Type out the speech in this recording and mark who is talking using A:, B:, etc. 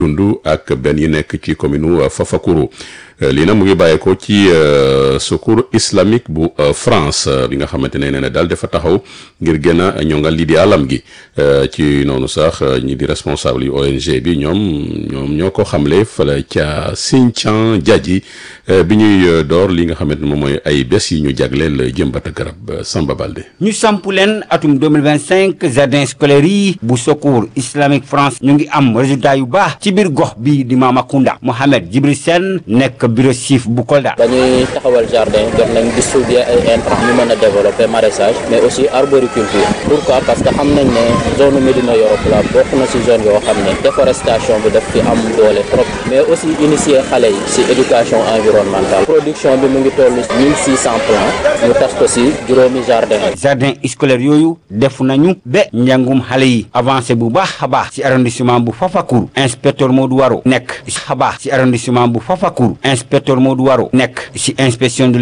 A: dund ak benn yi nekk ci commune Fafakuru lii nag mu ngi bàyyeekoo ci secours islamique bu France li nga xamante ne nee na daal dafa taxaw ngir gën a ñongal lii di alam gi ci noonu sax ñi di responsable yu ONG bi ñoom ñoom ñoo ko xamle fala ca Sinthiang Diadji bi ñuy door li nga xamante ne moom mooy ay bés yi ñu jagleel jëmbat a garab Samba Balde.
B: ñu samp leen atum 2025 jardin scolaire yi bu secours islamique France ñu ngi am résultat yu baax ci biir gox bi di Mamakunda Mohamed Djibril Sène nekk bureau chef bu Kolda.
C: dañuy taxawal jardin jot nañ distribuer ay intrants ñu mën a développer maraîchage mais aussi arboriculture pourquoi parce que xam nañ ne zone Médina Yoro Fula bokk na ci zone yoo xam ne déforestation bi daf fi am doole trop mais aussi initier xale yi ci éducation environnementale production bi mu ngi toll 1600 plants ñu tas ko ci juróomi jardin
B: jardin scolaire yooyu def nañu ba njàngum xale yi avancé bu baax a baax ci arrondissement bu Fafacour inspecteur Modou Waro nekk ci xabaax ci arrondissement bu Fafacour inspecteur Modou Waro nekk ci inspection de